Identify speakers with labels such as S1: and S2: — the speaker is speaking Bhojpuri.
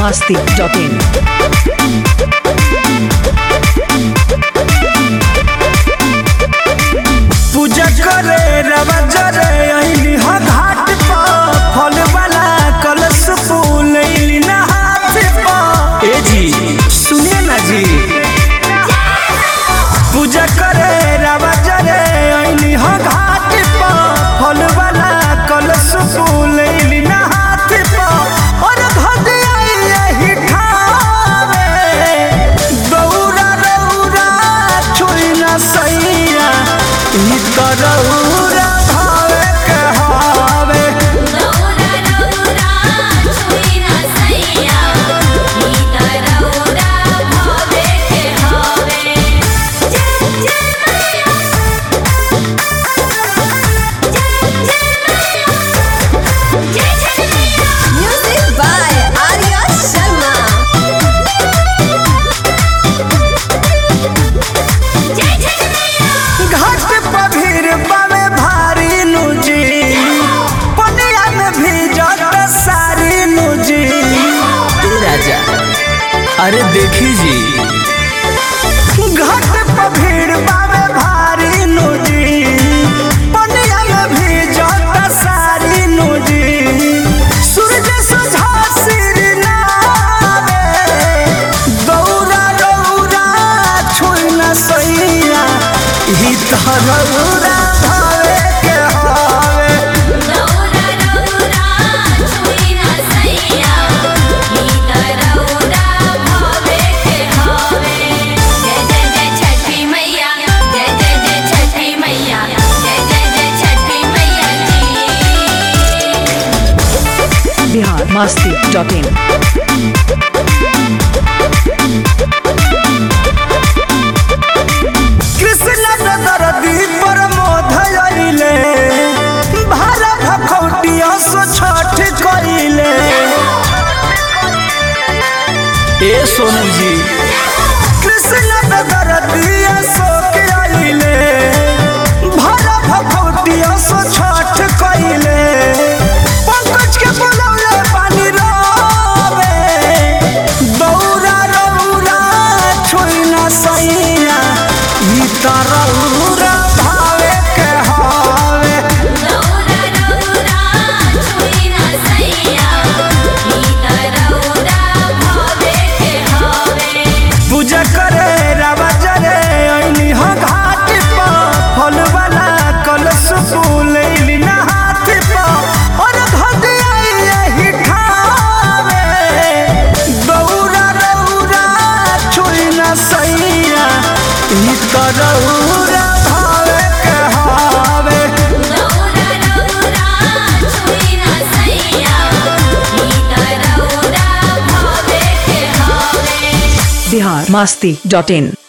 S1: masti.in.
S2: पूजा करे रवा जरे अइली ह घाट पर फल वाला कलश फूल अइली ना हाथ पर ए जी सुनिए ना जी पूजा करे रवा जरे अइली ह घाट पर फल वाला कलश फूल अइली ना हाथ पर और भजिया यही ठावे दौरा रौरा छुई ना सैया ई त रौरा भावे के हावे
S3: रौरा रौरा छुई ना सैया ई त रौरा भावे के हावे जय जय मैया जय जय मैया जय जय मैया म्यूजिक बाय आर्या शर्मा जय जय मैया
S2: घाट पर भीड़ बावे भारी नुजी पनिया में भीजत सारी नुजी ए राजा अरे देखी जी घाट पर भीड़ बावे भारी नुजी पनिया में भीजत सारी नुजी सूरज सुझा सिर नावे दौरा दौरा छुई न सैया ई तरौरा भावे के हावे
S3: रौरा रौरा छुई ना सैया ई त रौरा भावे के हावे जय जय जय छठी मैया जय जय जय छठी मैया जय जय जय छठी मैया जी
S1: Bihar masti.in.
S2: कृष्ण दरदी पर मोधयले भाला भखौटिया सो छठ कइले ए सोनू जी कृष्ण दरदी सो के आइले भाला भखौटिया सो छठ कइले पंकज के बोलौले पानी रोवे दौरा रौरा छोई ना सैया ई तरौरा भावे के हावे
S3: रौरा रौरा छुई ना सैया ई त रौरा भावे के हावे
S2: पूजा करे रवा जरे अइली ह घाट पर फल वाला कलश फूल अइली ना हाथ पर और भजिया यही ठावे दौरा रौरा छुई ना सैया ई तरौरा भावे के हावे
S3: रौरा रौरा छुई ना सैया ई त रौरा भावे के हावे
S1: Bihar masti.in.